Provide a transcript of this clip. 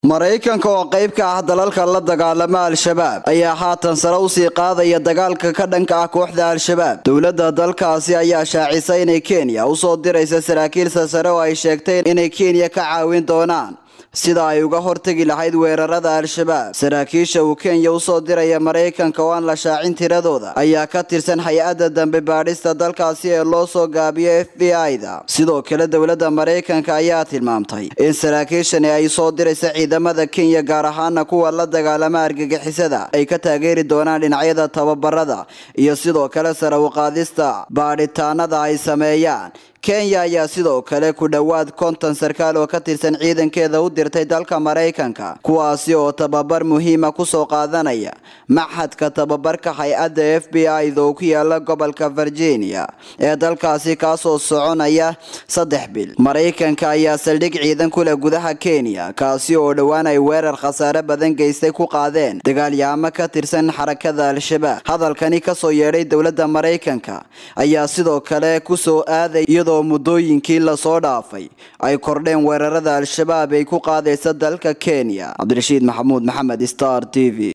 maraykanka oo qayb ka ah dalalka la dagaalama al-shabaab ayaa haatan sare usii qaadaya dagaalka ka dhanka ah kooxda al-shabaab dowladda dalkaasi ayaa shaacisay inay kenya usoo diraysa saraakiil sasare oo ay sheegtay inay kenya ka caawin doonaan sida ay uga hortegi lahayd weerarada al-shabaab saraakiisha uu kenya usoo diraya maraykanka oo aan la shaacin tiradooda ayaa ka tirsan hay-adda dambe baadhista dalkaasi ee loo soo gaabiyo f b i-da sidoo kale dowladda maraykanka ayaa tilmaamtay in saraakiishani ay soo diraysa ciidamada kenya gaar ahaana kuwa la dagaalama argagixisada ay ka taageeri doonaan dhinacyada tababarada iyo sidoo kale sare uqaadista baadhitaanada ay sameeyaan kenya ayaa sidoo kale ku dhowaad konton sarkaal oo ka tirsan ciidankeeda u dirtay dalka maraykanka kuwaasi oo tababar muhiima kusoo qaadanaya maxadka tababarka hay-adda f b i-da oo ku yaala gobolka virginia ee dalkaasi kaasoo soconaya saddex bil maraykanka ayaa saldhig ciidan ku leh gudaha kenya kaasi oo dhowaan ay weerar khasaare badan geystay ku qaadeen dagaalyaamo ka tirsan xarakada al-shabaab hadalkani kasoo yeedhay dowladda maraykanka ayaa sidoo kale kusoo aaday iyadoo muddooyinkii lasoo dhaafay ay kordheen weerarada al-shabaab ay ku qaadaysa dalka kenya cabdirashiid maxamuud maxamed star t v